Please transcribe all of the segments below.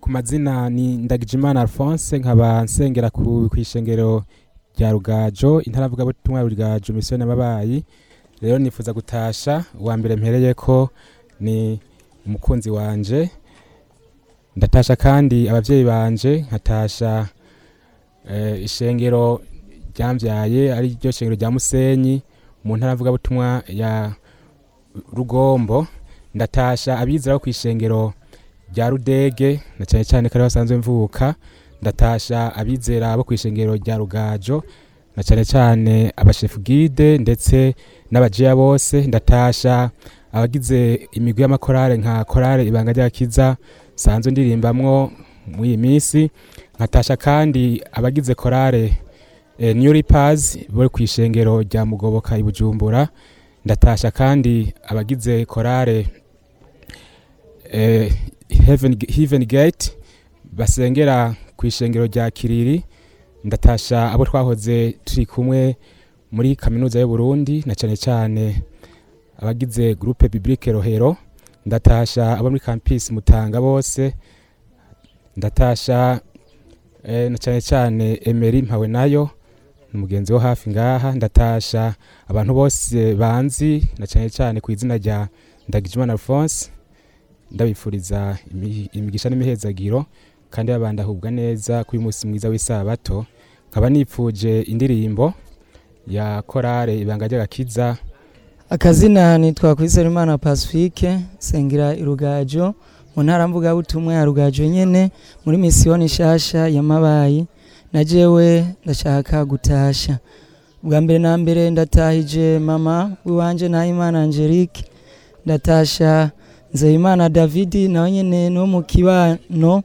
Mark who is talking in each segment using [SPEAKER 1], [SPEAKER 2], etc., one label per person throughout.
[SPEAKER 1] ku mazina ni Ndagijimana Alphonse nkaba nsengera ku kwishengero rya Rugajo intaravuga butumwa ya Rugajo mission y'amabayi rero nifuza gutasha uwa mbere mpereye ko ni umukunzi wanje ndatasha kandi abavyeyi banje nkatasha eh, ishengero ryamvyaye ari ryo shengero rya Musenyi mu ntaravuga butumwa ya Rugombo ndatasha abizera bo kwishengero rya Rudege na cyane cyane kare basanzwe mvuka ndatasha abizera bo kwishengero rya Rugajo na cyane cyane abashefu guide ndetse n'abajiya bose ndatasha abagize imigwi y'amakorale nka korale ibanga ry'akiza sanzwe ndirimbamwo muri iyi minsi nkatasha kandi abagize korale eh, New Reapers bo kwishengero rya Mugoboka i Bujumbura ndatasha kandi abagize korale eh, Heaven, Heaven Gate basengera ku ishengero rya Kiriri ndatasha abo twahoze turi kumwe muri kaminuza y'u Burundi na cyane cyane abagize groupe biblique Rohero ndatasha abo muri campus Mutanga bose ndatasha eh, na cyane cyane Emery mpawe nayo umugenzi wo hafi ngaha ndatasha abantu bose banzi na cyane cyane ku izina rya Ndagijimana Alphonse ndabifuriza imi- imigisha n'imihezagiro kandi babandahubwa neza kuri munsi mwiza w'isabato nkaba nipfuje indirimbo ya korale ibanga ry'agakiza
[SPEAKER 2] akazina nitwa Kwizerimana Pacifique sengera irugajo mu ntara mvuga butumwa ya rugajo nyene muri misiyoni shasha ya mabayi na jewe ndashaka gutasha bwa mbere na mbere ndatahije mama wiwanje Nahimana Angelique ndatasha Nzeyimana Davidi nawe nyene no mu kibano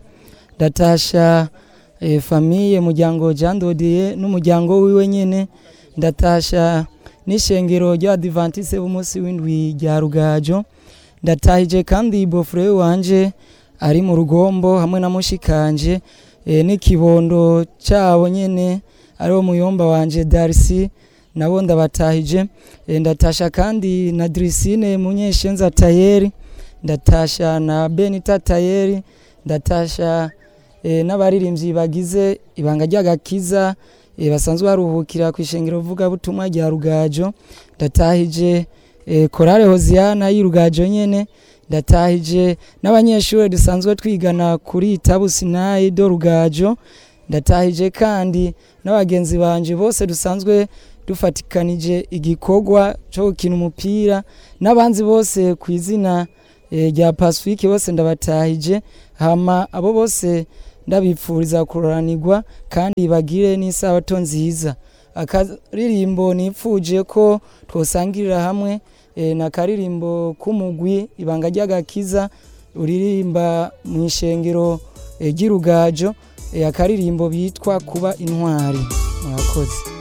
[SPEAKER 2] ndatasha eh, famiye muryango Jean Dodier n'umuryango wiwe nyene ndatasha n'ishengero ry'abadivantise b'umunsi w'indwi rya rugajo ndatahije kandi bofure wanje ari mu rugombo hamwe na mushikanje e, n'ikibondo cyabo nyene ariwo muyomba wanje darisi nabo ndabatahije e, ndatasha kandi na Drisine munyeshenza tayeri ndatasha na Benita tayeri ndatasha e, n'abaririmbyi bagize ibanga ry'agakiza e, basanzwe baruhukira ku ishengero vuga butumwa rya rugajo ndatahije e, korale hoziyana y'urugajo nyene ndatahije n'abanyeshuri dusanzwe twigana kuri tabu sinayi do rugajo ndatahije kandi n'abagenzi banje bose dusanzwe dufatikanije igikorwa cyo gukina umupira n'abanzi bose ku izina e, rya Pacifique bose ndabatahije hama abo bose ndabipfuriza kuroranirwa kandi bagire n'isabato nziza akaririmbo nipfuje ko twosangirira hamwe e, na karirimbo k'umugwi ibanga ry'agakiza uririmba mu ishengero e, ry'irugajo e, akaririmbo bitwa kuba intwari murakoze